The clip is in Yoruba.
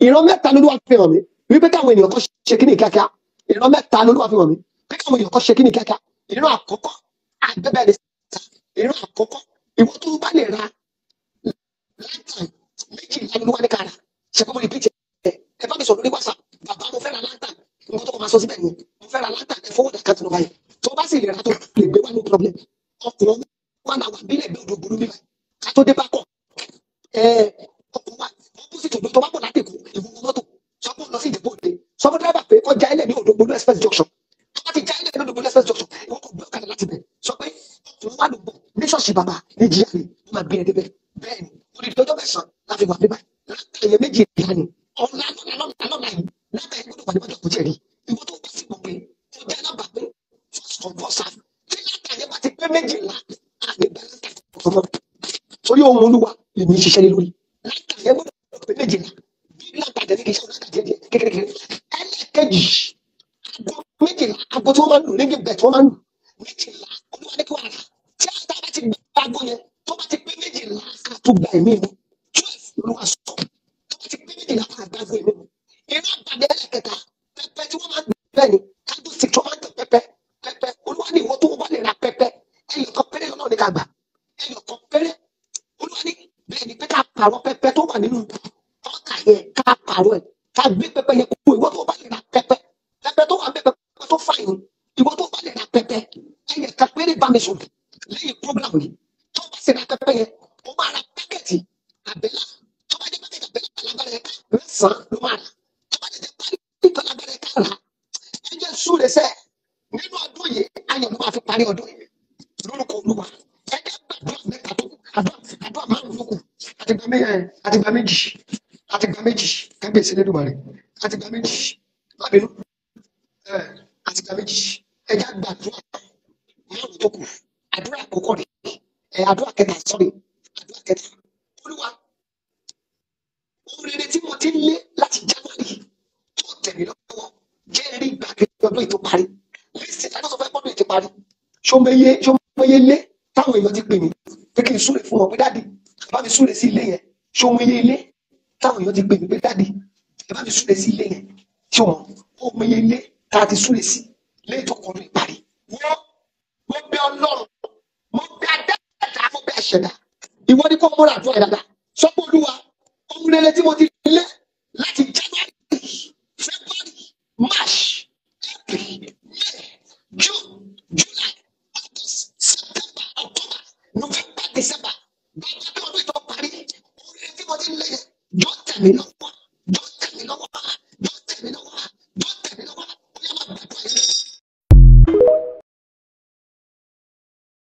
ìran mẹ́ta ló wà fi hàn mí wípé káwọn ènìyàn kan ṣe kíní kíákíá ìran mẹ́ta ló wà fi hàn mí pé káwọn èèyàn kan ṣe kíní kíákíá ìran àkọ́kọ́ àgbẹ̀bẹ̀ ni sà ìran àkọ́kọ́ ìwọ tó bá lè ra lantern méjìlá ló wà ní kára ṣe kọ́ mọ́ repeat ẹ̀ ẹ bá mi sọ̀rọ̀ lórí whatsapp bàbá mo fẹ́ ra lantern nǹkan tó kọ́ máa sọ síbẹ̀ nìyẹn mo fẹ́ ra lantern ẹ fọwọ́ dàkà tó lọ báyìí tó bá sì lè ra tó lè gbé wá no problem ọkùnrin wà náà wà bílẹ̀ bí odò burú bíbá ká tó dé bá kọ̀ ẹ ọkùnrin wa opposite odò tó bá bọ̀ láti kù ìwúwo mọ́tò sọ́kùn lọ sí ìdìbò òde sọ́kùn dírẹ́bà pé kọjá ilẹ̀ ní odò gbólú express junction tó bá ti já ilẹ̀ ní odò gbólú express junction ìwọ kò gbé ọ̀kadà láti bẹ̀ sọ pé ọkùnrin wa ló bọ̀ ní ṣọ́ọ̀ṣì bàbá ní jíà ni wọ́n máa gbé ẹ débẹ̀ bẹ́ẹ̀ ni olùdí ọjọ́ mẹ́sàn-án láti wà bíbá látàyè méjì ìyá ni ọ̀la lọ́la lọ́la lọ́la yìí lábẹ́ ìgbọ́dọ̀ wà níwájú ọkùnrin jẹ̀rí ìwọ tó bá sì mọ̀ pé ọjà alábàápé first come first serve tí látàyè bá ti pé méjìlá àgbẹ̀ bá látàyè ọmọ torí ohun olúwa lèmi ń ṣiṣẹ́ lé lórí látàyè gbọ́dọ̀ pé méjìlá bí látàyè ní kì í ṣe ọ̀nà àjẹjẹ kékeré ẹlẹ́kẹ̀jì aago méjìlá aago tí wọ́n máa ń lò nígbà bẹ̀ tí wọ́n máa ń lò méjìlá olúwa ní kí wọ́n rà tí a bá ti gbé aago yẹn tó bá ti pé méjìlá ká tó gba ẹ̀mí mi twelve olúwa sọ tó bá ti pé méjìlá ká gba aago ẹ̀mí mi iná àgbàdo ẹlẹ́kẹta pẹpẹ tí wọ́n máa ń gbé bẹ́ẹ̀ ni kájú sí tí wọ́n máa ń tẹ pẹpẹ pẹpẹ olúwa ní ìwọ tó wọ́n bá lè ra pẹpẹ ẹyọ kan péré lọ́nà ní ká gbà ẹyọ kan péré olúwa ní bẹ́ẹ̀ ni pé ká pààrọ̀ pẹpẹ tó wà nínú ọkà yẹn ká pààrọ̀ ẹ̀ ká gbé pẹpẹ yẹn kúrò ìwọ tó bá lè ra pẹpẹ pẹpẹ tó wà ń bẹ pẹpẹ tó fà yín ìwọ tó bá lè ra pẹpẹ ẹyẹ kan péré bá mi sùn lẹ́yìn program yìí tó bá sì ra pẹpẹ yẹn ó máa ra pákẹ́ẹ̀tì àbẹ́là tó bá jẹ́ pákẹ́ẹ̀tì àbẹ́là alágbára yẹn ká mẹ́sàn-án ló máa rà tó bá jẹ́ pálí alágbára yẹn ká rà ẹ jẹ́ súre sẹ́ nínú ọdún yìí ayọ̀ ló máa fi parí ọdún yìí lórúkọ olúwa ẹ jẹ́ gbàdúrà mẹ́ta tó kù àdúrà àdúrà márùn-ún ló kù àtìgbà méjì àtìgbà méjì àtìgbà méjì kábíyèsí lẹ́dùnmarè àtìgbà méjì lábẹ́nu ẹ àtìgbà méjì ẹ jẹ́ gbàdúrà márùn-ún tó kù àdúrà àkọ́kọ́ rẹ̀ ẹ àdúrà kẹta sọ́rí àdúrà kẹta olúwa ohun rere tí mo ti ń lé láti january tó tẹ̀mí lọ́wọ́ jẹ́ rí ìgbà kejì ọdún ètò parí lísì tí a sọ fẹ́ gbọ́dọ̀ ètò parí ṣọmọye ṣọmọye lé táwọn èèyàn ti pè mí pé kí n súre fún wọn pé dáàdi ẹ bá mi súre sí ilé yẹn ṣọmọye ilé táwọn èèyàn ti pè mí pé dáàdi ẹ bá mi súre sí ilé yẹn ṣọmọ ọmọye ilé tá a ti súre sí lẹ́yìn tó kọrin ìparí wọ́n mo bẹ ọlọ́run mo bẹ adáàdá mo bẹ àṣẹdá ìwọ ni kò múra àdúrà yìí dáadáa sọ pé olúwa ohun rere tí mo ti lé láti january february march april may june july august september october november december bàbá bí ọdún ìtọ́ parí ohun rere tí mo ti lé yẹn jọ tẹ̀mí lọ